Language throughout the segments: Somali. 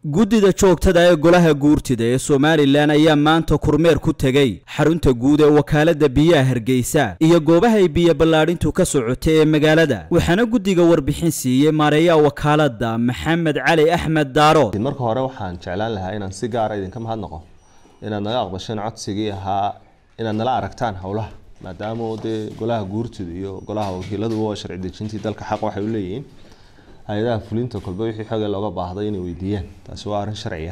guddida joogtada ee golaha guurtida ee somalilan ayaa maanta kormeer ku tegey xarunta guud ee wakaalada biyaha hargeysa iyo goobahay biyo ballaadhintu ka socotay ee magaalada waxaana guddiga warbixin siiyey maareeyaha wakaalada maxamed cali axmed daaro marka hore waxaan jeclaan lahaa inaan si gaara idinka mahadnaqo inaad naga aqbasheen codsigii ahaa inaad nala aragtaan howlaha maadaama dee golaha guurtida iyo golaha wakiiladuba waa sharci dejintii dalka xaq waxay u leeyihiin hay-adaha fulinta kolba wixii xogee looga baahday inay weydiiyaan taasi waa arrin sharciya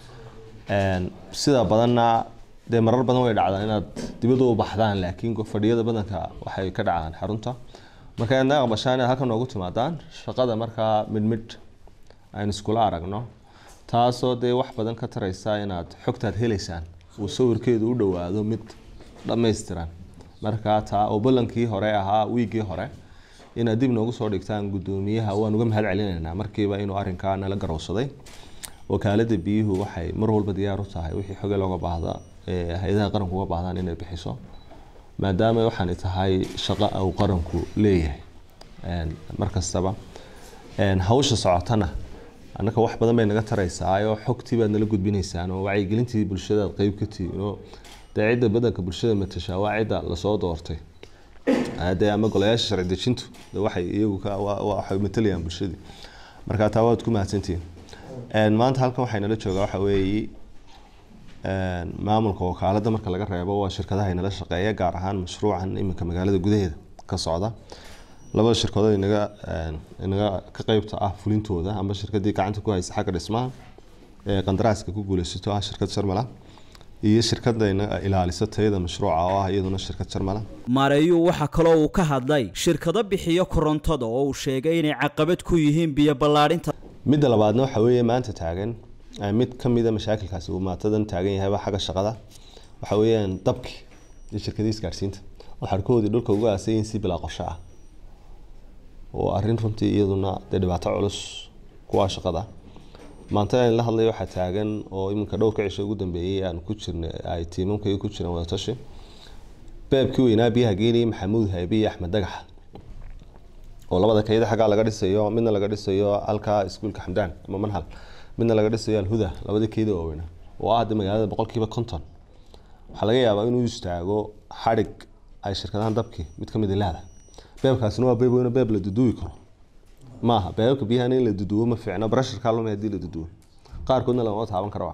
sida badanna dee marar badan way dhacdaan inaad dibadda u baxdaan laakiin fadhiyada badanka waxay ka dhacaan xarunta marka inaad naga aqbashaan inaad halkan noogu timaadaan shaqada markaa midmidh aynu iskula aragno taasoo dee wax badan ka taraysa inaad xogtaad heleysaan uu sawirkeedu u dhowaado mid dhammaystiran markaa taa oo ballankii hore ahaa wiiggii hore inaad dib noogu soo dhigtaan guddoomiyaha waan uga mahad celinaynaa markiiba inuu arrinkaa nala garowsaday wakaalada biyuhu waxay mar walba diyaar u tahay wixii xoge looga baahda hay-adaha qaranku uga baahdaan inay bixiso maadaama waxaanay tahay shaqo uu qaranku leeyahay markastaba hawsha socotana annaka wax badan bay naga taraysaa oo xogtii baad nala gudbinaysaan oo wacyigelintii bulshada aad qeyb ka tihiin oo dee cidda badanka bulshada matashaa waa cidda lasoo doortay de ama golayaasha sharci dejintu de waxay iyagu waxay matalayaan bulshadii marka taa waad ku mahadsantihiin maanta halkan waxay nala joogaa waxa weeye maamulka wakaalada marka laga reebo waa shirkadaha inala shaqeeya gaar ahaan mashruucan iminka magaalada gudaheeda ka socda labada shirkadood inaga inaga ka qeybta ah fulintooda ama shirkadii gacanta ku haysa xagga dhismaha ee qandaraaska ku guuleysato ah shirkad sharmala iyo shirkada ilaalisa tayada mashruuca oo ah iyaduna shirkad jarmala maareeyuhu waxaa kaloo uu ka hadlay shirkado bixiyo korontada oo uu sheegay inay caqabad ku yihiin biyo ballaadhinta midda labaadna waxa weeye maanta taagan mid ka mida mashaakilkaasi uu maatadan taagan yahayba xagga shaqada waxa weeyaan dabki iyo shirkadii isgaadhsiinta oo xarkahoodii dhulka uga aasayin si bilaa qorsho ah oo arrin runtii iyaduna dee dhibaato culus kuwaa shaqada maanta aan la hadlay waxaa taagan oo iminka dhowrka cisho ugu dambeeyey aan ku jirna ay tiimamkayga ku jiraan wadatashi beebkii weynaa biyaha geeniyay maxamuud haybe iyo axmed dagax oo labada kayda xaggaa laga dhisayo midna laga dhisayo halkaa iskuulka xamdaan ama manhal midna laga dhisayo alhuda labada keyda waaweynaa oo ah hadda magaalada boqolkiiba konton waxaa laga yaabaa inuu istaago xadhig ay shirkadahan dabkii mid ka mid ilaada beebkaasina waa beeb weyno beeb la duduubi karo maaha beebabka biyahan in la duduwo ma fiicno brasharka luma hadii la duduwo qaarkoodna lagama taaban karo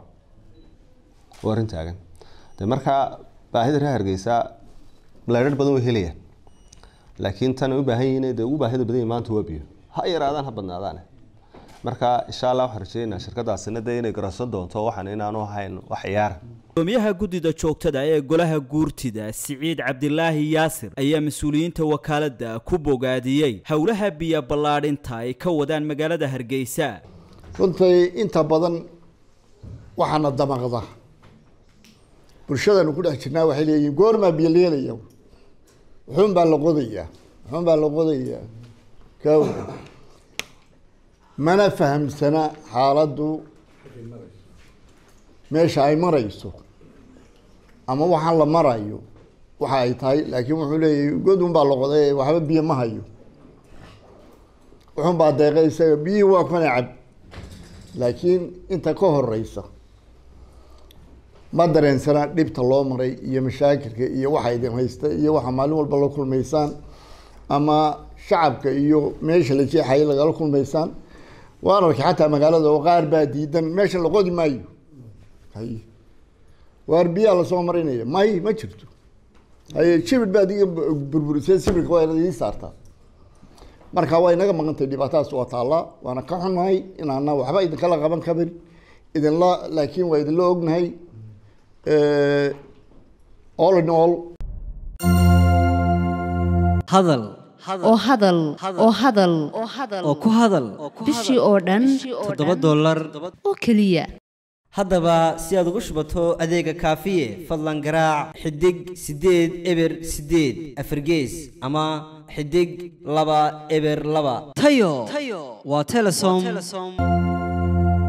waa arrin taagan de markaa baahida reer hargeysa leedhar badan way helayaan laakiin tan ay u baahan yihiin dee ugu baahida badan yahay maanta waa biyo ha yaraadaan ha badnaadaan marka insha allah waxaan rajeynayaa shirkadaasina dee inay garowsan doonto waxaan inaanu ahayn wax ciyaara gudoomiyaha guddida joogtada ee golaha guurtida siciid cabdilaahi yaasir ayaa mas-uuliyiinta wakaalada ku bogaadiyey howlaha biyo ballaadhinta ay ka wadaan magaalada hargeysa runtii inta badan waxaana damaqda bulshadanu ku dhex jirnaa waxay leeyihin goormaa biyo leelaya wuxuun baa la qodayaa wuxuun baa la qodayaa ka mana fahamsana xaaladdu meesha ay marayso ama waxaan la marayo waxa ay tahay laakiin wuxuu leeyahay godun baa la qoday waxba biyo ma hayo wuxun baa deeqay isaga biyihii waa kuna cab laakiin inta ka horeysa ma dareensana dhibta loo maray iyo mashaakilka iyo waxa idin haysta iyo waxa maalin walba la kulmaysaan ama shacabka iyo meesha la jeexaya lagala kulmaysaan waan arkay xataa magaalada oo qaar baa diidan meesha la qodi maayo hay waar biyaa lasoo marinaya may ma jirto haye shibir baad iga burburisay sibirka waa inaad ii saartaa marka waa inaga maqantay dhibaatadaas waa taallaa waana ka xunnahay inaana waxba idinkala qaban karin idinla laakiin waa idinla ognahay all in all hadal oo hadal oo hadal oo ku hadal bishii oo dhan toddoba dollar oo keliya haddaba si aad ugu shubato adeega kaafiye fadlan garaac xidig siddeed eber siddeed afargees ama xidig laba eber laba tayo waa telesom